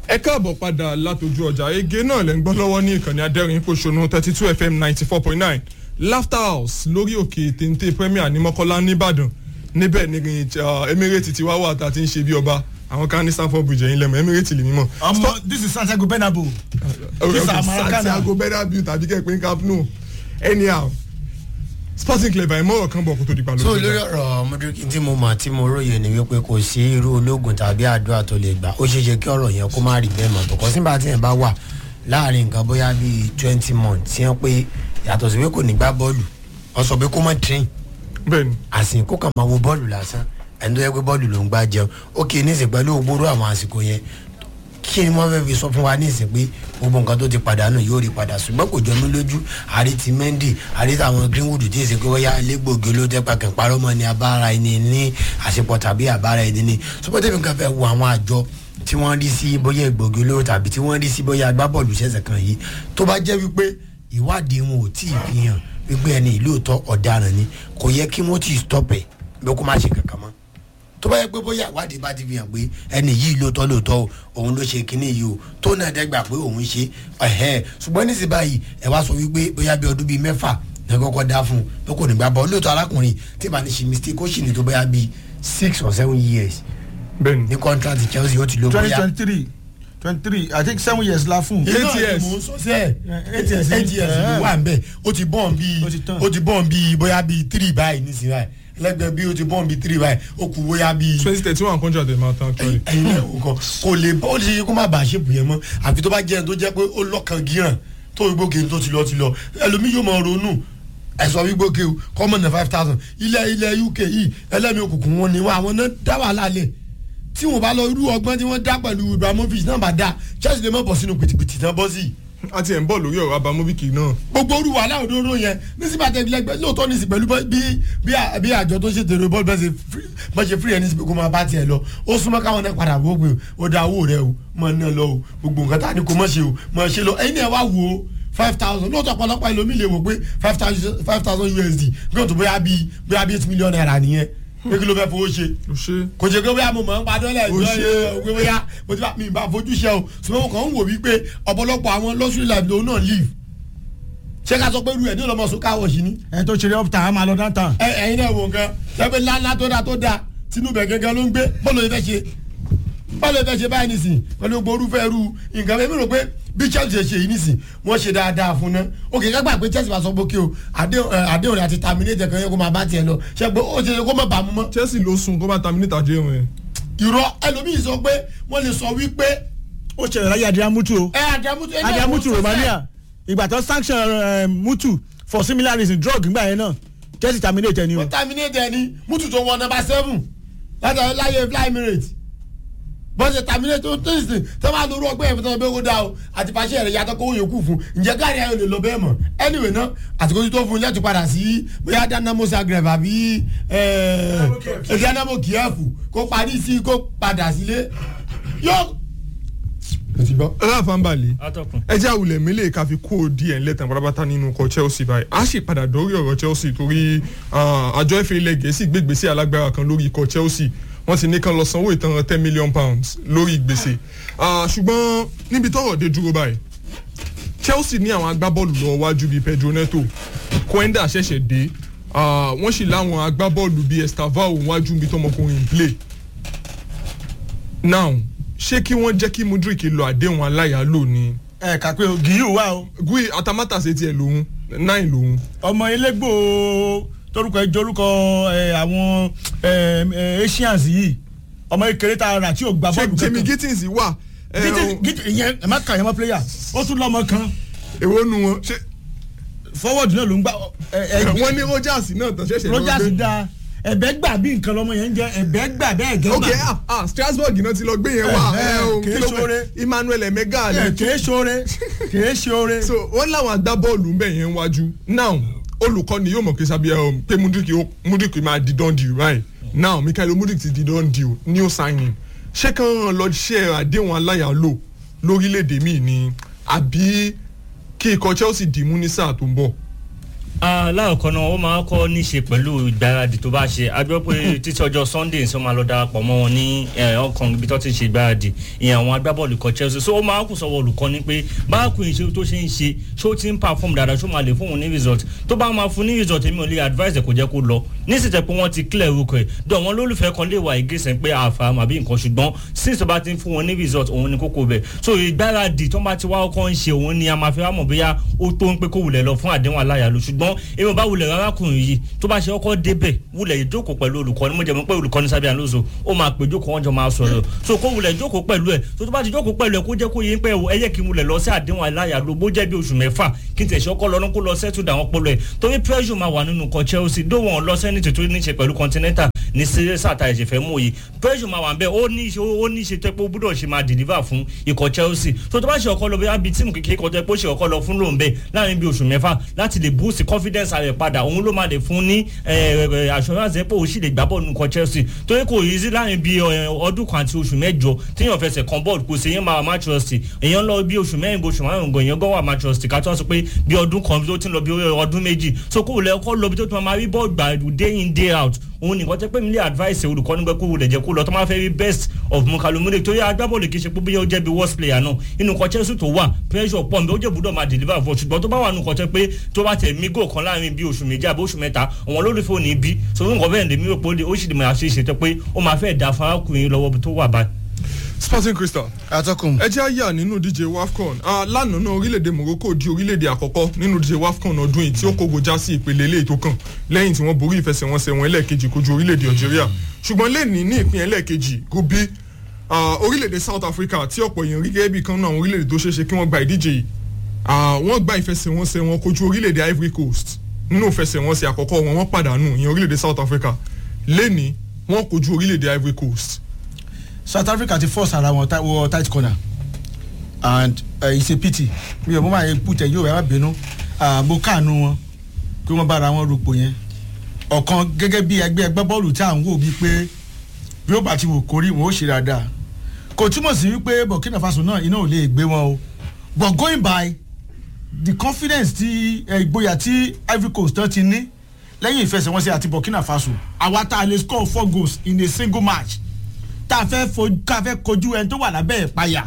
ẹ káàbọ̀ padà látọjú ọjà ege náà lẹ́ ń gbọ́ lọ́wọ́ ní ìkànnì adẹ́rìn pòṣónú thirty two fm ninety four point nine laughter house lórí òkè téńté premier ní mọ́kọ́lá nìbàdàn níbẹ̀ ní emirate ti wá wà tá a ti ń ṣe bí ọba àwọn kan ní stanford bridge ẹ̀yìn lẹ́mọ̀ emirate lè mímọ̀. ọmọ this is santiago bernabeu. Okay, This okay, is Maracana. santiago bernabeu tàbí kẹ́pẹ́ camp nou anyhow sporting club àìmọ̀ràn kan bọ̀ kó tó di so balùwẹ̀. lórí ọ̀rọ̀ mọ́dúríkì tí mo mọ̀ tí mo róye ni wípé kò sí irú ológun tàbí àdúrà tó lè gbà ó ṣeé ṣe kí ọ̀rọ̀ yẹn kó má rí bẹ́ẹ̀ mọ̀ bọ̀kọ́ sígbà tí yẹn bá wà láàrin nǹkan bóyá bíi twenty months tí wọ́n pé yàtọ̀ sí pé kò ní gbá bọ́ọ̀lù wọ́n sọ pé kó má train bẹ́ẹ̀ni àsìkò kan máa wo bọ́ọ̀lù lásán ẹni tó yẹ pé bọ́ọ̀lù ló ń gbá jẹun ó kì í nísìn pẹ̀lú ògbóró àwọn àsìkò yẹn kí ni wọ́n fẹ́ fi sọ fún wa nísìn pé gbogbo nǹkan tó ti padànù yóò rí padà ṣùgbọ́n kò jọ mí lójú àrí ti mendy àrí táwọn greenwood tí èsì pé wọ́yá elégbòogi ló tẹ́ pàkẹ́ parọ́ mọ́ ni abára ẹni ní àṣepọ̀ tàbí àbára ẹni ní sọpọ́tẹ́bí nǹkan fẹ́ wo àwọn àjọ tí wọ́n rí sí bóyá egbòogi olóró tàbí tí wọ́n rí sí bóyá agbábọ́ọ̀lù ṣẹ̀ṣẹ̀ kan yìí tó bá jẹ́ wípé ìwádìí wọn ò tí ì fi hàn wípé ẹni ìlóòótọ́ ọ̀daràn ni kò yẹ kí wọ́n ti stop ẹ̀ bí kò má ṣe kankan mọ́ tó bá yẹ pé bóyá ìwádìí bá ti fi hàn pé ẹni yìí lóòótọ́ lóòótọ́ o òun ló ṣe kinní yìí o tó náà dẹ́gbà pé òun ṣe ẹ̀hẹ́ ṣùgbọ́n níṣẹ́ báyìí ẹ wá sọ wípé bóyá bí ọdún bíi mẹ́fà ní kọ́kọ́ dá fún un pé kò ní gbà bọ́ lóòótọ́ arákùnrin tí màá ní ṣe mistake ó sì ní tó bóyá bíi six or seven years bẹ́ẹ̀ni ní contract chelsea ó ti ló twenty bóyá twenty three twenty three i think seven years la fún. Eight iná years. ni mò ń sọ sí ẹ eight years eight years ló wà nbẹ ó ti bọ́ọ̀n bíi Ó ti tán. ó ti bọ́ọ̀n bíi bóyá bíi three báyìí nísìnyí báyìí lẹ́gbẹ̀ẹ́ bíi ó ti bọ́ọ̀n bíi three báyìí ó kù bóyá bíi twenty thirty one contract ẹ̀ máa tán actually. ẹyin náà wò kàn kò lè bọ́ ó lè ṣe kó má bàa ṣèpù yẹn mọ́ àfi tó bá jẹ́ ẹni tó jẹ́ pé ó lọ́kàn gíràn tó wígbóke tó ti lọ ti lọ ẹlòmíì yóò máa ronú ẹ̀sọ́ wígbóke o common na five thousand ilẹ̀ ilẹ̀ uk yìí ẹlẹ́mi òkùnkùn wọn ni wọn àwọn náà dá wàhálà lẹ̀ tí wọn bá lọ irú ọgbọ́n tí wọ́n dá pẹ̀lú ibrahimovic náà bá dá chelsea lè má bọ̀ sínú pìtìpìtì náà bọ́ sí i a ti ẹ̀ ń bọ̀ lórí ọ̀rọ̀ abamoviki náà. gbogbo orú wàhálà òdòdó yẹn nísìbà tẹ̀ lẹ́gbẹ́ lóòótọ́ ní sí pẹ̀lú bí bí à- bí àjọ tó ṣètò èrò bọ́ọ̀lù bẹ́ẹ̀ ṣe free- bá ṣe free ẹni sí pé kó máa bá tiẹ̀ lọ ó súnmọ́ káwọn náà padà wó pé ó da owó rẹ o mọ̀ náà lọ o gbogbo nǹkan tá a ní kó mọ̀ ṣe o mọ̀ ṣe lọ ẹ̀yin náà wá wò ó five thousand lóòótọ́ ọ̀pọ̀lọpọ̀ ẹlòmí lè wò pé five thousand five thousand usd bí wọ́n tó bóyá bíi bóyá bíi eight million naira nìyẹn pé kí ló fẹ́ fowó ṣe ó ṣe kò jẹ́ pé bóyá mo mọ̀ ń padà lẹ̀ Ó jọ ṣe. ẹ pé bóyá mo ti bá mi bá fojú ṣe o ṣùgbọ́n mo kàn ń wò wípé ọ̀pọ̀lọpọ̀ àwọn luxury life lòun náà live ṣé ká sọ pé irú ẹ̀ ní ọlọmọ sọ káwọ̀ sí ni ẹ tó ṣeré uptown a máa lọ downtown. ẹ ẹyin náà wò nǹkan lẹ́pẹ́ ńláńlá tó dáa tó dáa tinubu ẹ̀ gẹ́gẹ́ ló ń gbé bọ́ọ̀lù yìí fẹ́ ṣe bọ́ọ̀lù yìí fẹ́ ṣe báyìí nìsín pẹ̀lú gbogbo orúfẹ́ irú nǹkan bẹ́ẹ̀ mi rò pé bí chelsea ṣe yìí nìsín wọ́n ṣe dáadáa fún ná òkè kágbà pé chelsea bá sọ pé kí o àdéhùn ẹ, àdéhùn rẹ̀ àti terminate kan yẹ kó máa bá tiẹ̀ lọ ṣe pé ó ṣe kó má bàa mú mọ́ chelsea ló sun kó bá terminate àdéhùn ẹ̀. irọ́ ẹlòmíì sọ pé wọ́n lè sọ wípé ó ṣẹlẹ̀ láyé adìyẹ mutu o ẹ àdàmútu ẹ náà adìyẹ wọ́n mutu sọ fẹ́. romania ìgbà tó sanction eh, mutu for similar reason drug nígbà yẹn náà chelsea terminate ẹni o. wọ́n terminate ẹni mútu tó wọ nọmba seven láti láyé fly emirates bọ́n ṣe terminate tó tó ṣe tó máa lórí ọgbẹ́ yẹn fún tọ́jú pé kó dá o àti pàṣẹ rẹ̀ yàtọ̀ kó yòókù fún ǹjẹ́ gáàrí ayọ̀ lè lọ bẹ́ẹ̀ mọ̀ anyway náà àtìkó tó fún un láti padà sí bóyá dynamo zagreb àbí ẹ̀ dynamo kiev kó parí sí kó padà sílé yóò. o ti gbọ́. ráfà ń balẹ̀ atọ́kùn. ẹ jẹ́ àwùlẹ̀ mílẹ̀ ká fi kó díẹ̀ ńlẹ̀tàn pátápátá nínú ikọ̀ chelsea báyìí a sì padà dórí ọ̀rọ̀ chelsea torí ah, àjọ efa ilẹ̀ gẹ̀ẹ́sì gbé gbèsè alágbára kan lórí ikọ̀ chelsea wọ́n ti ní kán lọ sanwó ìtanràn ten million pounds lórí gbèsè Ah, ṣùgbọ́n níbi tọ́rọ̀ dé dúró báyìí chelsea ní àwọn agbábọ́ọ̀lù lọ wájú bíi pedro neto kwenda ṣẹ̀ṣẹ̀ dé Ah, wọ́n sì láwọn agbábọ́ọ̀lù bíi estavao wájú bíi tọmọkùnrin ń play now ṣé kí wọ́n jẹ́ kí mudrik lọ àdéhùn aláyàálò ni ẹ kà pé o gíyù wà o gui atamata ṣe tiẹ̀ lòun nine lòun ọmọ elégbò torúkọ ẹjọ orúkọ ẹ, àwọn ẹ, ẹ, asians yìí ọmọ ekele tá a rà tí o gbà ṣé bọ́ọ̀lù jimmy kankan. gittins wà ẹ, Gittins- o- Gittins- ìyẹn ẹ má kà yẹn mọ́ player ó tún lọ́mọ kan èwo nu wọn ṣé forward náà ló ń gbà ẹ, ẹ, wọ́n ní rogers náà tán ṣẹ̀ṣẹ̀ lọ rogers gbé. da ẹ̀bẹ̀ gbà bí nǹkan lọ́mọ yẹn ń jẹ ẹ̀bẹ̀ gbà bẹ́ẹ̀ gẹ́ ok gbà. ah ah strasbourg náà ti lọ gbé yẹn wá Eh, ẹ, o, kìí kí ló pè- ṣoore. emmanuel emega ẹ ni kìí ṣoore kìí ṣoore. so wọ́n láwọn agbábọ́ọ̀lù ń bẹ̀ yẹn wájú now olùkọ́ni yóò mọ̀ pé sábẹ́ ẹ pé mudrik yóò- mudrik máa di don deal right now michael mudrik ti di don deal new signing ṣé kàn lọ ṣe àdéhùn aláyàlò lórílẹ̀‐èdè míì ni àbí kí ikọ̀ chelsea dìímú ní sáà tó ń bọ̀. láàkọ́ náà ó máa kọ́ ní ṣe pẹ̀lú ìgbáradì tó bá ṣe a gbọ́ pé títí ọjọ́ sunday ń sọ máa lọ darapọ̀ mọ́ wọn ní ọkàn ibi tó ti ṣe ìgbáradì ìyẹn àwọn agbábọ́ọ̀lù kan chelsea so ó máa kù sọ́wọ́ olùkọ́ ni pé báàkù ìṣe tó ṣe ń ṣe ṣó ti ń perform dáadáa ṣó máa lè fún òun ní result tó bá máa fún ní result èmi ò lè advice ẹ̀ kò jẹ́ kó lọ nísìtẹ̀ pé wọ́n ti clear orúkọ ẹ̀ dọ̀ wọ́n lólùfẹ́ kan lè wà ìgbésẹ̀ pé àfàmù àbí nǹkan ṣùgbọ́n since tó bá ti ń fún wọn ní result òun ni kókó bẹ̀ so ìgbáradì tó bá ti wá ọkọ̀ ń ṣe òun ni a máa fi wá mọ̀ bóyá ó tó ń pé kó wulẹ̀ lọ fún àdéhùn aláyàlú ṣùgbọ́n èmi ò bá wulẹ̀ arákùnrin yìí tó bá ṣe ọkọ̀ débẹ̀ wulẹ̀ ìjókòó pẹ̀lú olùkọ́ni mo jẹ́ mọ́ pé olùkọ́ni sábẹ́ àlóso ó máa pè jókòó wọn jọ máa sọ̀rọ̀ so kó wulẹ̀ jókòó pẹ̀lú ẹ̀ tó tó bá ti jókòó pẹ̀lú ẹ̀ kó jẹ́ kó yé pé ẹ yẹ kí n wulẹ̀ lọ sí àdéhùn aláyàlú bó jẹ́ bí oṣù mẹ́fà kí n tẹ̀sí ọkọ̀ lọ́nà kó lọ sẹ́tù dà wọ́n pọ̀lọ̀ ẹ̀ torí pressure máa wà nínú kọ Chelsea dó wọn lọ sẹ́ni tó ní ṣe pẹ̀lú continental ní sírísà tá ẹ̀ṣẹ̀ fẹ́ mú yìí pressure máa wà bẹ́ẹ̀ ó ní ṣe ó ní ṣe tẹ́ pé ó gbúdọ̀ ṣe máa deliver fún ikọ̀ Chelsea so tó bá ṣe ọkọ̀ lọ bí abi tíìmù kékeré kan tẹ́ pé ó ṣe ọkọ̀ lọ fún lòun bẹ́ẹ̀ láàrin bí oṣù mẹ́fà láti lè boost confidence rẹ̀ padà òun ló máa lè fún ní assurance pé òun sì lè gbá bọ́ọ̀lù nǹkan Chelsea torí kò yí sí láàrin bí ọdún kan àti oṣù mẹ́jọ téèyàn fẹsẹ̀ kan bọ́ọ̀lù kò sí èèyàn máa match trust èèyàn lọ bí oṣù mẹ́rin oṣù márùn gan èèyàn gan wà match trust ká tó wá sọ pé bí ọdún kan tó ti ń lọ bí ọdún méjì so kó lẹ kọ́ lọ bí tó ti máa rí bọ́ọ̀lù gbà day in day out òun nìkan tẹ́ pé mi lè advice olùkọ́ nígbà kó wulẹ̀ jẹ́ kó lọ tó máa fẹ́ rí best of mukalumule torí agbábọ́ọ̀lù kì í ṣe pé bóyá ó jẹ́ bí worst player náà inú kan Chelsea tó wà pressure pọ̀ nbẹ ó jẹ́ gbúdọ̀ máa deliver fún ṣùgbọ́n tó bá wà nù kan tẹ́ pé tó bá tẹ̀ mí gò kan láàrin bí oṣù méjì àbí oṣù mẹ́ta àwọn olólùfẹ́ ò ní bí so nǹkan bẹ́ẹ̀ lèmi rò pé ó sì lè máa ṣe é ṣe tẹ́ pé ó máa fẹ́ da farakùnrin lọ́wọ́ tó wà báyìí. Sporting Crystal atọ́kùn. ẹ jẹ́ àyà nínú díje WAFCON lánàá náà orílẹ̀-èdè Morocco di orílẹ̀-èdè àkọ́kọ́ nínú díje WAFCON ọdún yìí tí ó kógo já sí ìpele ilé ètò kan lẹ́yìn tí wọ́n borí ìfẹsẹ̀wọnsẹ̀ wọn ẹlẹ́ẹ̀kejì kojú orílẹ̀-èdè Algeria ṣùgbọ́n lẹ́ẹ̀ni ní ìpín ẹlẹ́ẹ̀kejì group B orílẹ̀-èdè South Africa tí ọ̀pọ̀ èèyàn rí gẹ́gẹ́ bí kan náà àwọn orílẹ̀-èdè tó ṣeéṣe kí wọ́n gba ìdíje yìí wọ́n gba ìfẹsẹ̀wọnsẹ̀ wọn kojú orílẹ̀-èdè Ivory Coast nínú ìfẹsẹ̀wọnsẹ̀ àkọ́kọ́ wọn wọ́n pàdánù ìyẹn orílẹ̀-èdè South Africa lẹ́ẹ̀ni wọ́n kojú orílẹ̀-èdè Ivory Coast South Africa ti force ara wọn wọ tight corner and uh, it's a pity mi ò mọ máa put ẹ yóò ẹ má bínú mo káànú wọn pé wọ́n bára wọn rúpò yẹn ọ̀kan gẹ́gẹ́ bí ẹgbẹ́ ẹgbẹ́ bọ́ọ̀lù tí à ń wò bíi pé bí ó bá ti wò kórí wọn ó ṣe dáadáa kò túmọ̀ sí wípé Burkina Faso náà iná ò lè gbé wọn o but going by the confidence ti ìgboyà tí Ivory Coast náà ti ní lẹ́yìn ìfẹsẹ̀wọnsẹ̀ àti Burkina Faso àwa tá a lè score four goals in a single match tá a fẹ́ fojú ká fẹ́ kojú ẹni tó wà lábẹ́ ìpayà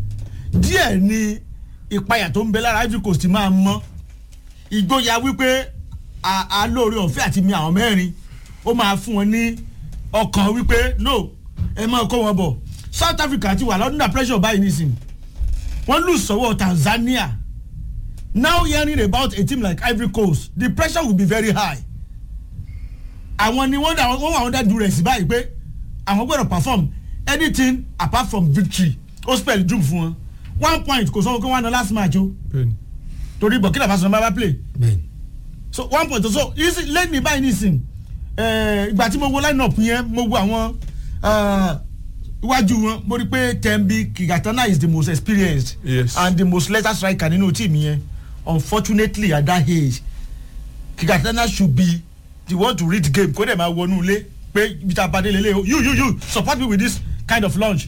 díẹ̀ ni ìpayà tó ń bẹ lára Ivory Coast máa mọ́ ìgboyà wípé alóore ọ̀fẹ́ àti mi àwọn mẹ́rin ó máa fún wọn ní ọkàn wípé no ẹ máa kó wọn bọ̀ South Africa ti wà lọ́dún pressure báyìí nísìnyí wọ́n lù sọ́wọ́ Tanzania now hearing about a team like Ivory Coast the pressure will be very high àwọn ni wọ́n wà wọ́n dá duress báyìí pé àwọn gbọ́dọ̀ perform anything apart from victory ó spell doom fún wọn one point kò sọ wọn kó wọn na last match o torí Burkina Faso náà bá play so one point so lẹ́yìn ní báyìí nísìn ìgbà tí mo wo line up yẹn mo wo àwọn iwájú wọn mo rí pé Tembi Kigatana is the most experienced Yes. and the most lethal striker nínú team yẹn unfortunately at that age Kigatana should be the one to read game kó dẹ̀ máa wọnú ilé pé ibi tá a bá dé lélẹ̀ o you you you support me with this kind of launch.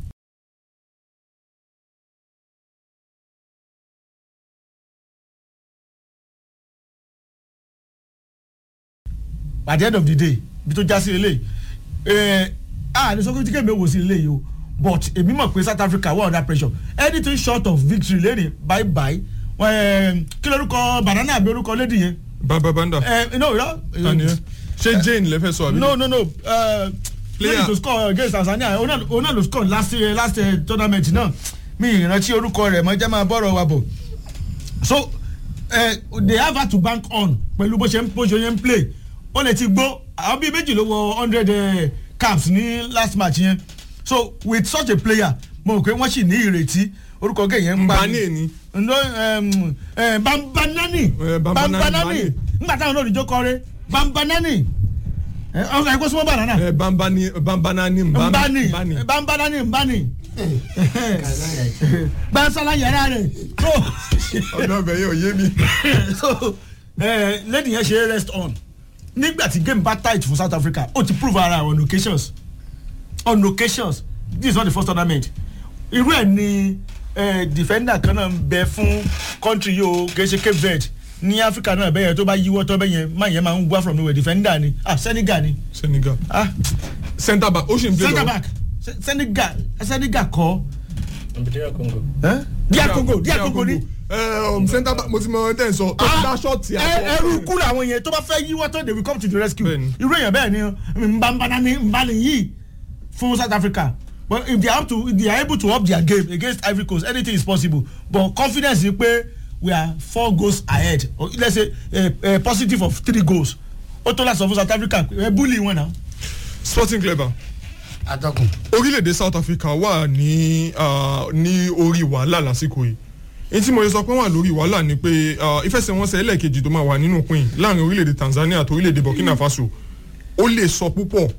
at the end of the day ibi tó já sí lélẹ̀ ẹ̀ ah ní sọ́kùnrin tí kèmí wò sí lélẹ̀ yìí o but èmi mọ̀ pé South Africa wà under pressure anything short of victory lẹ́rìn bye bye ẹ̀ kí lórúkọ banana àbí orúkọ lady yẹn bàbá banda ẹ̀ no no. tani ẹ ṣé Jane lè fẹ́ sọ àbí. no no no uh, Player. player to score against Tanzania ona ló score last uh, last uh, tournament náà mi ìrántí orúkọ rẹ̀ mọ́ jẹ́ máa bọ̀rọ̀ wa bọ̀ so uh, they have had to bank on pẹ̀lú bó ṣe ń bó ṣe ń play ó lè ti gbó àwọn bíi méjì ló wọ hundred uh, caps ní last match yẹn so with such a player mo rò pé wọ́n sì ní ìrètí orúkọ gẹ̀ yẹn ń pa Mbane ni. no um, uh, bambanani Eh, Bambanani, bambanani Mbane. nígbà táwọn olóòdìjọ́ kọrin bambanani ọkọ ẹ̀kọ́ súnmọ́ banana ẹ bambani bambanani nbani mbani bambanani nbani gbansala yàrá rẹ̀ so ọdọ ọbẹ yẹn ò yé mi. so eh, lady yẹn ṣe rest on nígbà tí game bá tight fún South Africa ó ti prove ara on occasions on occasions this is not the first tournament irú ẹ̀ ni eh, defender kan náà ń bẹ fún country yìí o kì í ṣe Cape Verde ní áfíríkà náà bẹ́yẹn tó bá yíwọ́ tó bẹ́yẹn má yẹn máa ń wá from nowhere defender ni ah senegal ni senegal ah centre back ó sì ń play centre lọ back Se- senegal senegal kọ́ Nigeria Congo. díà congo díà congo ni um, centre back mo ti mọ ẹ tẹ́ ń sọ tó ti dá ṣọ́ọ̀tì ẹ- ẹrú kú làwọn yẹn tó bá fẹ́ yíwọ́ tó they will come to the rescue Bẹ́ẹ̀ni. irú èèyàn bẹ́ẹ̀ ni nbànbànà ni nbànì yìí fún south africa but if they have to if they are able to up their game against ivory coast anything is possible but confidence ni pé we are four goals ahead or let's say a, a positive of three goals ó tó láti sọ fún south africa ẹ bully wọn náà. sporting clever atọ́kùn orílẹ̀-èdè south africa wà ní ah, ní orí wàhálà lásìkò yìí èyí tí mo yẹ sọ pé wà lórí wàhálà ni pé ah, ìfẹsẹ̀wọnsẹ̀ ẹlẹ́ẹ̀kejì tó máa wà nínú pin láàrin orílẹ̀-èdè tanzania àti orílẹ̀-èdè burkina faso ó lè sọ púpọ̀